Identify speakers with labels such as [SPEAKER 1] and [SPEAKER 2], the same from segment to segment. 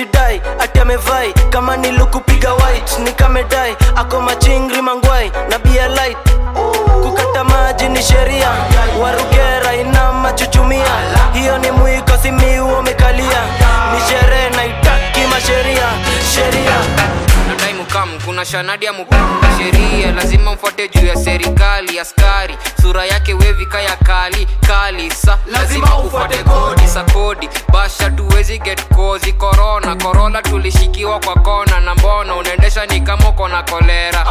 [SPEAKER 1] anajidai ati amevai kama nilukupiga white nikamedai ako machingri mangwai na bia light kukata maji ni sheria warugera ina machuchumia hiyo ni mwiko simiu umekalia ni sherehe naitaki masheria sheria
[SPEAKER 2] nadai mukam kuna shanadi ya mukam sheria lazima mfuate juu ya serikali askari sura yake wevika ya kali kali sa lazima ufuate kodi sa kodi basha tuwezi get kozi korona korona tulishikiwa kwa kona na mbona unaendesha ni kama uko na kolera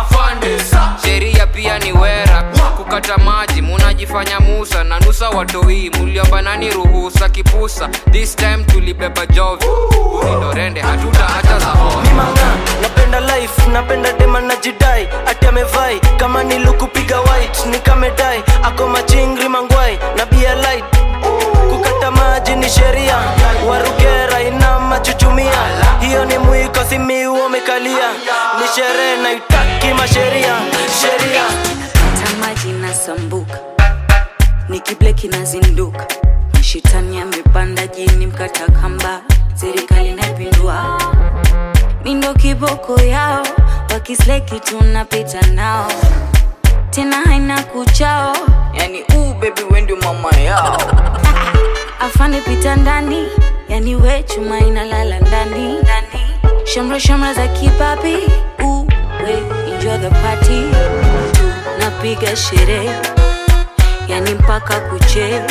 [SPEAKER 2] sheria pia ni wera kukata maji munajifanya musa na nusa watoi muliomba nani ruhusa kipusa this time tulibeba jovi ulindorende hatuta hata za hoi
[SPEAKER 1] manga napenda life napenda dema najidai ati amevai kama nilukupiga white nikamedai ako machingri mangwai na bia light kukata maji ni sheria warugera ina machuchumia hiyo ni mwiko simiu umekalia ni sherehe naitaki masheria sheria
[SPEAKER 3] tamaji nasambuka nikibleki nazinduka mashitani amepanda jini mkata kamba serikali naipindua mindo kiboko yao wakisleki tunapita nao tena haina kuchao yani uu bebi wendio mama yao afande pita ndani yani we chuma inalala ndani ndani shamra shamra za kipapi uu we enjoy the party napiga sherehe yani mpaka kuche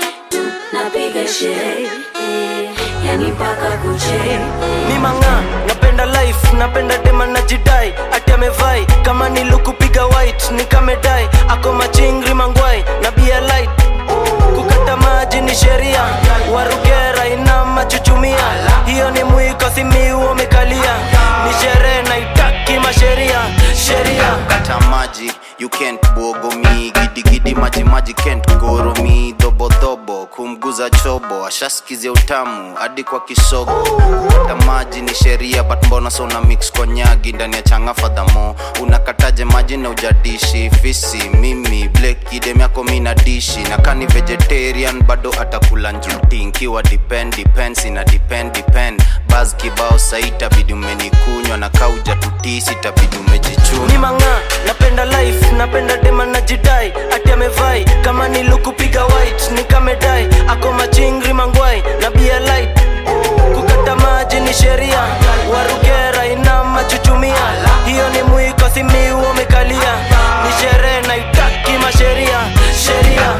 [SPEAKER 3] napiga sherehe yani mpaka kuche
[SPEAKER 1] mimanga napenda life napenda dema najidai ati amevai kama nilukupiga white nikamedai ako machingri mangwai na bia light kukata maji ni sheria warugera ina machuchumia hiyo ni mwiko simiu umekalia ni sherehe naitaki masheria sheria
[SPEAKER 4] kata maji you can't bogo me gidigidi maji maji can't goro me dhobodhobo kumguza chobo ashaskizia utamu hadi kwa kisogo kata maji ni sheria but mbona sona mix kwa nyagi ndani ya changa fadhamo unakataje maji na ujadishi fisi mimi blek idem yako mi na dishi na kani vegetarian bado atakula njuti nkiwa depend depends ina depend depend bas kibao saitabidi umenikunywa na kauja tutisi tabidi umejichuna
[SPEAKER 1] mimanga napenda life napenda dema najidai ati amevai kama nilukupiga white nikamedai ako machingri mangwai na bia light kukata maji ni sheria warugera ina machuchumia hiyo ni mwiko simiu umekalia ni sherehe naitaki masheria sheria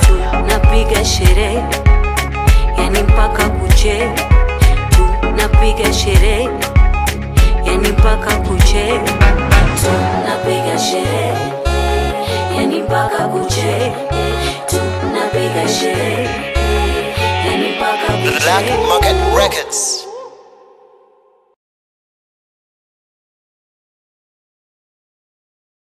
[SPEAKER 3] napiga sherehe yani mpaka kuche tu napiga sherehe yani mpaka kuche tu napiga sherehe yani mpaka kuche tu napiga sherehe yani mpaka
[SPEAKER 5] Black
[SPEAKER 3] kuche
[SPEAKER 5] Market Records.